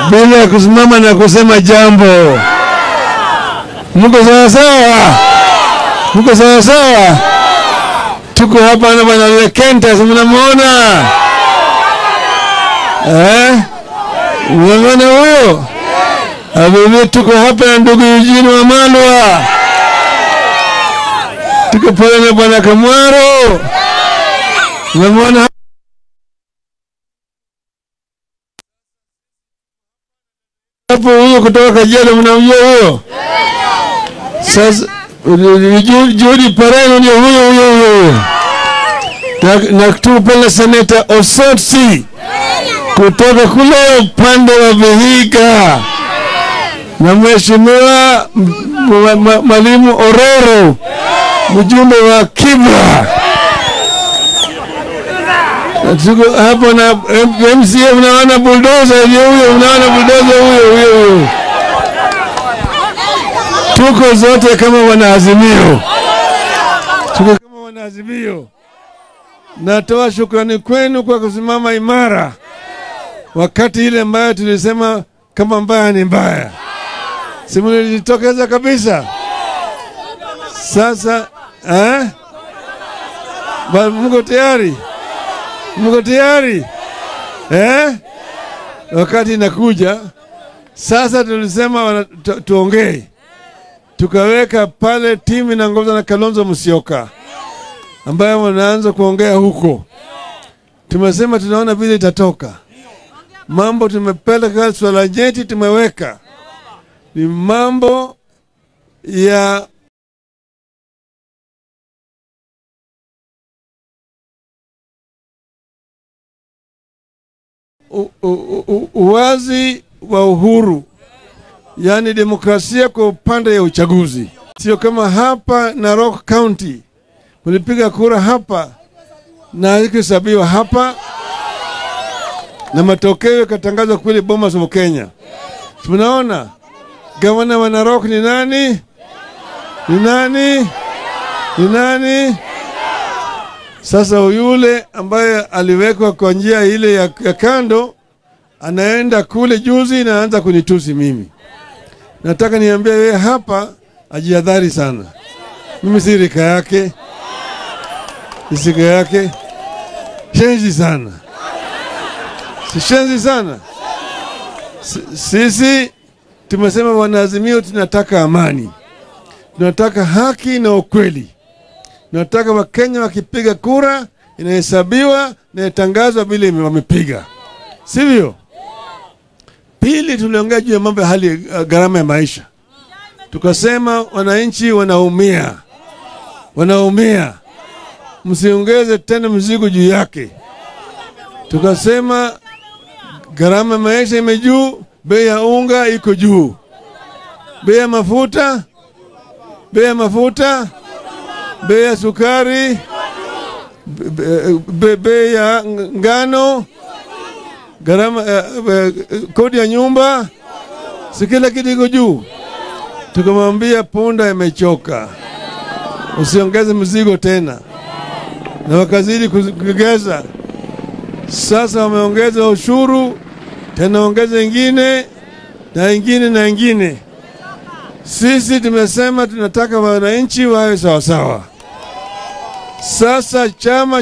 bila kusimama na kusema jambo. Mko sawa sawa? Mko sawa sawa? Tuko hapa na bwana Lekenta, si mnamwona eh? Mnamwona huyo? Abibi, tuko hapa na ndugu Eugene Wamalwa, tuko pale na bwana Kamwaro, mnamwona hapo huyo kutoka Kajiado, mnamjua huyo? Sasa Ju- Judy Pareno ndio huyo huyo huyo, na, na tuko pale seneta Osotsi kutoka kule upande wa Vihiga na mheshimiwa m- m- m- mwalimu Ororo mjumbe wa Kibra. Na Tuko hapo na M- MCA, mnaona bulldozer ndio huyo, mnaona bulldozer huyo huyo huyo. Tuko zote kama wanaazimio, tuko kama wanaazimio. Natoa shukrani kwenu kwa kusimama imara wakati ile ambayo tulisema kama mbaya ni mbaya, si mlijitokeza kabisa. Sasa eh? Ba- Mko tayari? Mko tayari eh? Wakati inakuja sasa, tulisema wana- tu, tuongee, tukaweka pale timu inaongozwa na Kalonzo Musyoka ambayo wanaanza kuongea huko. Tumesema tunaona vile itatoka mambo tumepeleka swala nyeti tumeweka ni mambo ya u- u- u- uwazi wa uhuru, yaani demokrasia kwa upande ya uchaguzi, sio kama hapa Narok County mlipiga kura hapa na haikuhesabiwa hapa na matokeo yakatangazwa kule Bomas of Kenya. Tunaona gavana wa Narok ni nani? Ni nani? Ni nani? Sasa yule ambaye aliwekwa kwa njia ile ya, ya kando anaenda kule juzi na anaanza kunitusi mimi. Nataka niambie yeye hapa ajihadhari sana. Mimi si rika yake, si sika yake, shenzi sana sishenzi sana. S- Sisi tumesema wanaazimio, tunataka amani, tunataka haki na ukweli, tunataka Wakenya wakipiga kura inahesabiwa na itangazwa vile ime- wamepiga, sivyo? Pili, tuliongea juu ya mambo ya hali ya gharama ya maisha, tukasema wananchi wanaumia, wanaumia, msiongeze tena mzigo juu yake. Tukasema gharama ya maisha ime juu, bei ya unga iko juu, bei ya mafuta, bei ya mafuta, bei ya sukari, be- be- be- bei ya ng- ngano, gharama eh, eh, kodi ya nyumba, si kila kitu iko juu. Tukamwambia punda imechoka, usiongeze mzigo tena, na wakazidi kuongeza. Sasa wameongeza ushuru tena, ongeza ingine na ingine na ingine. Sisi tumesema tunataka wananchi wawe sawasawa. Sasa chama